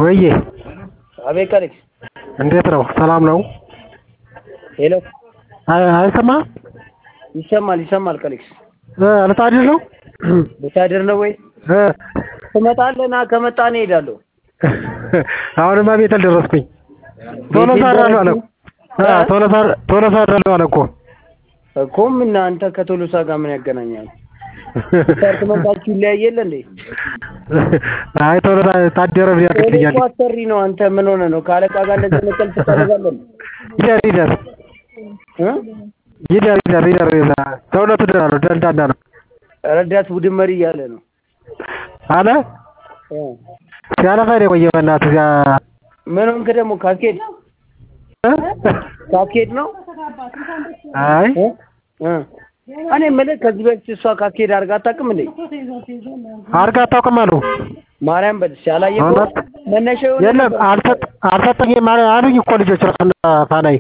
ወዬ አቤት ቀሪክ እንዴት ነው? ሰላም ነው? ሄሎ አይ አይሰማህም? ይሰማል ይሰማል ቀሪክ እ ልታድር ነው? ልታድር ነው ወይ እ ትመጣለህ ና ከመጣ እኔ እሄዳለሁ አሁንማ ቤት አልደረስኩኝ። ቶሎ ቤት እሰራለሁ አለ እኮ። አ እ? ቶሎ እሰራ- ቶሎ እሰራለሁ አለ እኮ። እኮ ምን አንተ ከቶሎሳ ጋር ምን ያገናኛል ዲፓርትመንታችሁ ይለያይ የለ እንዴ አይ ቶሎ ታ- ታደረ ቶሎ ያቅትኛል። እኮ አሰሪ ነው አንተ ምን ሆነ ነው ከአለቃ ጋር እንደዚህ መቀል ትፈልጋለህ ይደር ይደር እ? ይደር ይደር ይደር ይደር ሰውነቱ ደህና ነው፣ ደንዳና ነው ረዳት ቡድን መሪ እያለ ነው አለ እ። ሲያለፋ ነው የቆየ በእናትህ ያ ምን ሆንክ ደግሞ ካስኬድ እ? ካስኬድ ነው አይ እ? እ። እኔ የምልህ ከዚህ በፊት እሷ ካስኬድ አድርጋ አታውቅም እንዴ አድርጋ አታውቅም አሉ። ማርያም በልሽ ያላየህ እውነት? መነሻ የሆነ የለም ነበር። አልሰጥ አልሰጠኝም አለ- አሉኝ እኮ ልጆች ራሱና ፋናይ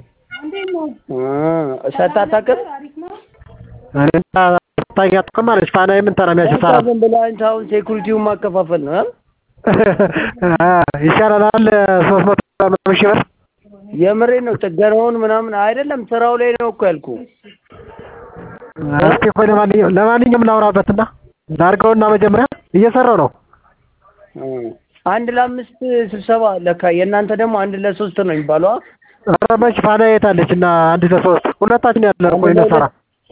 እ። ሰጥታ አታውቅም እኔ ሰጣኝ አታውቅም አለች። ፋናይ ምን ተረሚያች ሰራ ዝም ብለህ አንተ አሁን ሴኩሪቲውን ማከፋፈል ነው እ? ይሻላል ሶስት መቶ ምናምን ሺህ ብር የምሬ ነው ጥገናውን ምናምን አይደለም ስራው ላይ ነው እኮ ያልኩህ እስኪ ቆይ ለማንኛውም ለማንኛውም ላውራበትና ላድርገውና መጀመሪያ እየሰራው ነው። እ። አንድ ለአምስት ስብሰባ ለካ የእናንተ ደግሞ አንድ ለሶስት ነው የሚባለው አ? ኧረ መች ፋና የት አለች እና አንድ ለሶስት ሁለታችን ያለ እኮ አንድ ይነሰራ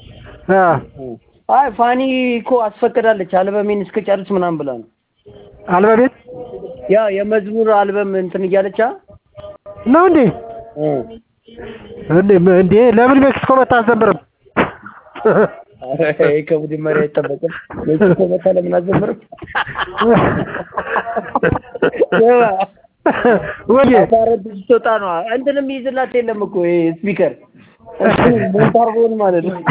አይ ፋኒ እኮ አስፈቅዳለች አልበሜን እስክጨርስ ምናምን ብላ ነው አልበቤት ያ የመዝሙር አልበም እንትን እያለች አ? ነው እንዴ? እ። እንዴ እንዴ ለምን ሜክሲኮ መታ አዘምርም? ኧረ ይሄ ከቡድን መሪ አይጠበቅም ሜክሲኮ መታ ለምን አዘምርም ወዬ አባረድ ስትወጣ ነው እንትንም ይይዝላት የለም እኮ ይሄ ስፒከር እሱ ሞንታርቦን ማለት ነው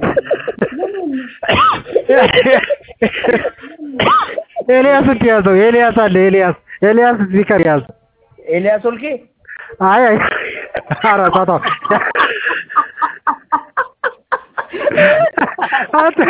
ኤልያስ ያዘው ኤልያስ አለ ኤልያስ ኤልያስ ስፒከር ያዝ። ኤልያስ ወልኬ አይ አይ ኧረ ተው ተው አንተ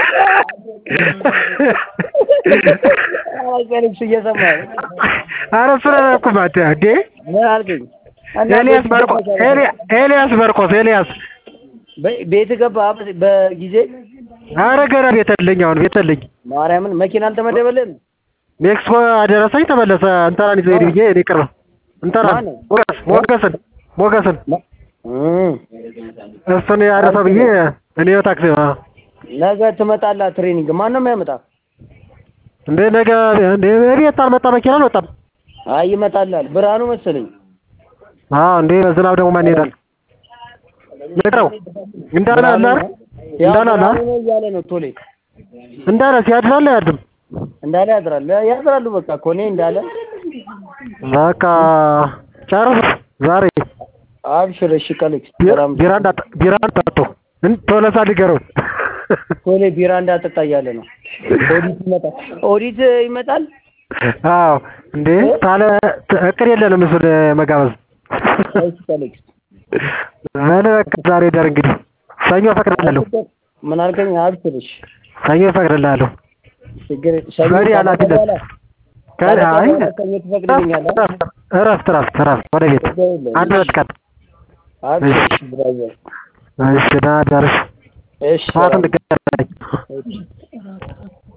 ቀልብስ እየሰማ ነው ኧረ እሱን አላልኩም አንተ እንዴ ምን አልከኝ ኤልያስ መርቆስ ኤልያ- ኤልያስ መርቆስ ኤልያስ በ- ቤት ገባ በ- በጊዜ ኧረ ገና ቤት አለኝ አሁን ቤት አለኝ ማርያምን መኪና አልተመደበልን ሜክሲኮ አደረሰኝ ተመለሰ እንተራን ይዞ ሄድ ብዬ እኔ ቅርብ እንተራን ማነው? ሞገስ ሞገስን ሞገስን እም። እሱን ያደረሰው ብዬ እኔ ታክሲ ነገ ትመጣላት ትሬኒንግ ማን ነው የሚያመጣ እንደ ነገ እንደ ቤት አልመጣ መኪና አልወጣም አይ ይመጣላል ብርሃኑ መሰለኝ አዎ እንዴ በዝናብ ደግሞ ማን ይሄዳል ነግረው እንዳለ አለ አይደል? ያው እንዳለ አለ ብርሃኑ አይደል? ነው እያለ ነው ቶሌ እንዳለ ሲያድራል አያድርም እንዳለ ያድራል ያድራሉ በቃ እኮ እኔ እንዳለ በቃ ጨርስ ዛሬ አብሽር እሺ ቀልክ ቢራ እንዳጠ ቢራ እንዳጠጡ ቶለሳ ንገረው ቶሌ ቢራ እንዳጠጣ እያለ ነው ኦዲት ይመጣል ኦዲት ይመጣል አዎ እንዴ ታለ እቅድ የለንም እሱን መጋበዝ እሺ ቀልክ እኔ በቃ ዛሬ ደር እንግዲህ ሰኞ እፈቅድልሃለሁ ምን አልከኝ አብሽር እሺ ሰኞ እፈቅድልሃለሁ ችግር ሰኞ መሪ ኃላፊነት በኋላ ከ- አይ ሰኞ ትፈቅድልኛለህ እረፍት እረፍት እረፍት ወደ ቤት አንድ ሁለት ቀን አብሽር እሺ ብራዘር እሺ ና ደርሽ እሺ ሰዓት እንገናኝ እሺ